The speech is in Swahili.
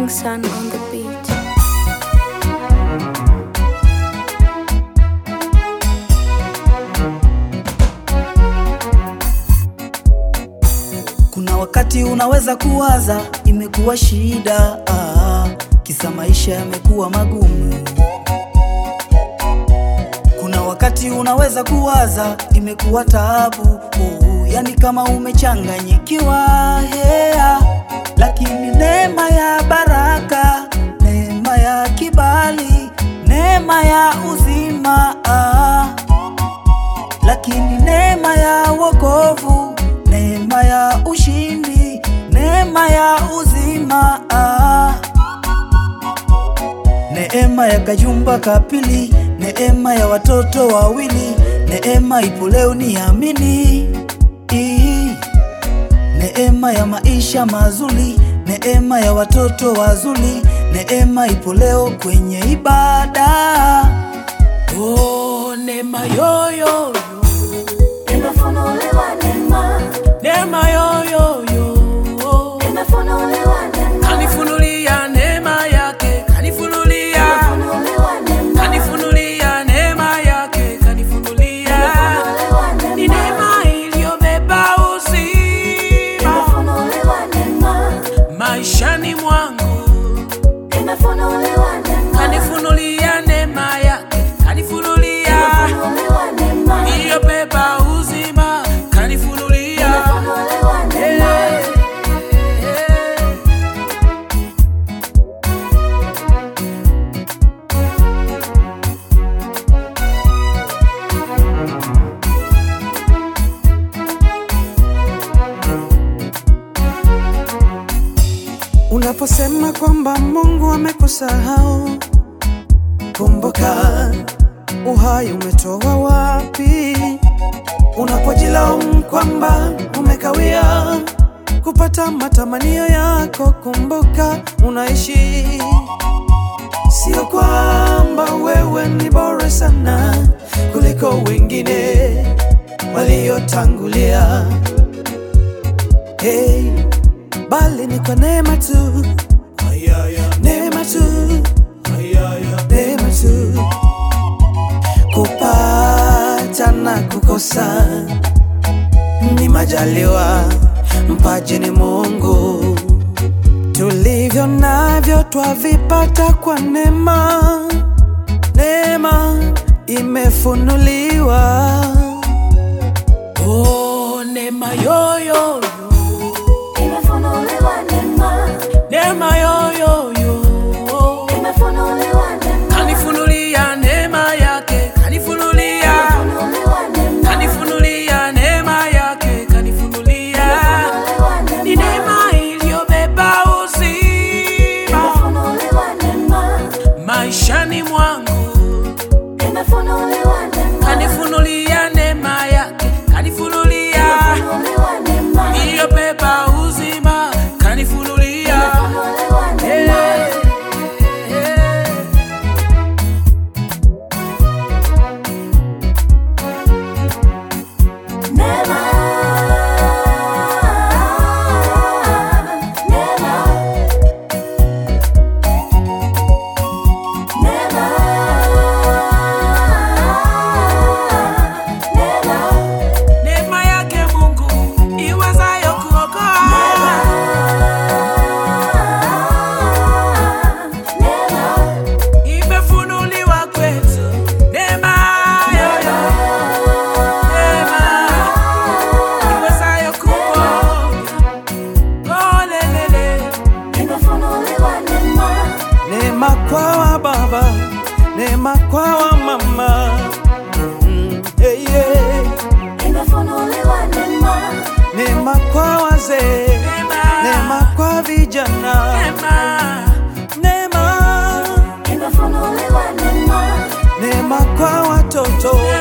Sun on the beat. Kuna wakati unaweza kuwaza imekuwa shida, ah, kisa maisha yamekuwa magumu. Kuna wakati unaweza kuwaza imekuwa taabu, oh, yani kama umechanganyikiwa hea, lakini neema ya baraka, neema ya kibali, neema ya uzima ah, lakini neema ya wokovu, neema ya ushindi, neema ya uzima ah. Neema ya kajumba kapili, neema ya watoto wawili, neema ipo leo niamini. Ii. Neema ya maisha mazuri, neema ya watoto wazuri, neema ipo leo kwenye ibada. Oh, neema yoyoyo, Nimefunuliwa neema, neema yoyoyo, nimefunuliwa neema, Kanifunulia neema yake, kanifunulia, nimefunuliwa neema, kanifunulia neema yake, kanifunulia. nimefunuliwa Ni neema, neema iliyobeba uzima nimefunuliwa neema, maishani mwangu. nimefunuliwa neema, Kanifunulia neema yake, kanifunulia nimefunuliwa neema, iliyobeba uzima, kanifunulia. nimefunuliwa neema. Unaposema kwamba Mungu amekusahau, kumbuka uhai umetoa wapi? Unapojilaumu kwamba umekawia kupata matamanio yako, kumbuka unaishi. Sio kwamba wewe ni bora sana kuliko wengine waliotangulia. Hey, bali ni kwa neema tu, neema tu, neema tu. Kupata na kukosa ni majaliwa, mpaji ni Mungu. Tulivyo navyo twavipata kwa neema, neema imefunuliwa. Oh, neema yoyoyo, Nimefunuliwa neema, neema yoyoyo. nimefunuliwa neema, Kanifunulia neema yake, kanifunulia, nimefunuliwa neema, kanifunulia neema yake, kanifunulia. nimefunuliwa Ni neema, neema iliyobeba uzima nimefunuliwa neema, maishani mwangu. nimefunuliwa neema, Kanifunulia neema yake, kanifunulia nimefunuliwa neema, iliyobeba uzima, kanifunulia. nimefunuliwa neema. Neema, neema, neema, neema, Neema yake Mungu iwezayo kuokoa. neema, Imefunuliwa kwetu neema yoyo, neema iwezayo kuponya. Oh, lelele. nimefunuliwa neema, Neema kwa wa baba, neema kwa wa mama. Mm, hey, yeah. nimefunuliwa neema, Neema kwa wazee, Neema. neema kwa vijana. Neema. Neema, nimefunuliwa neema, neema kwa watoto,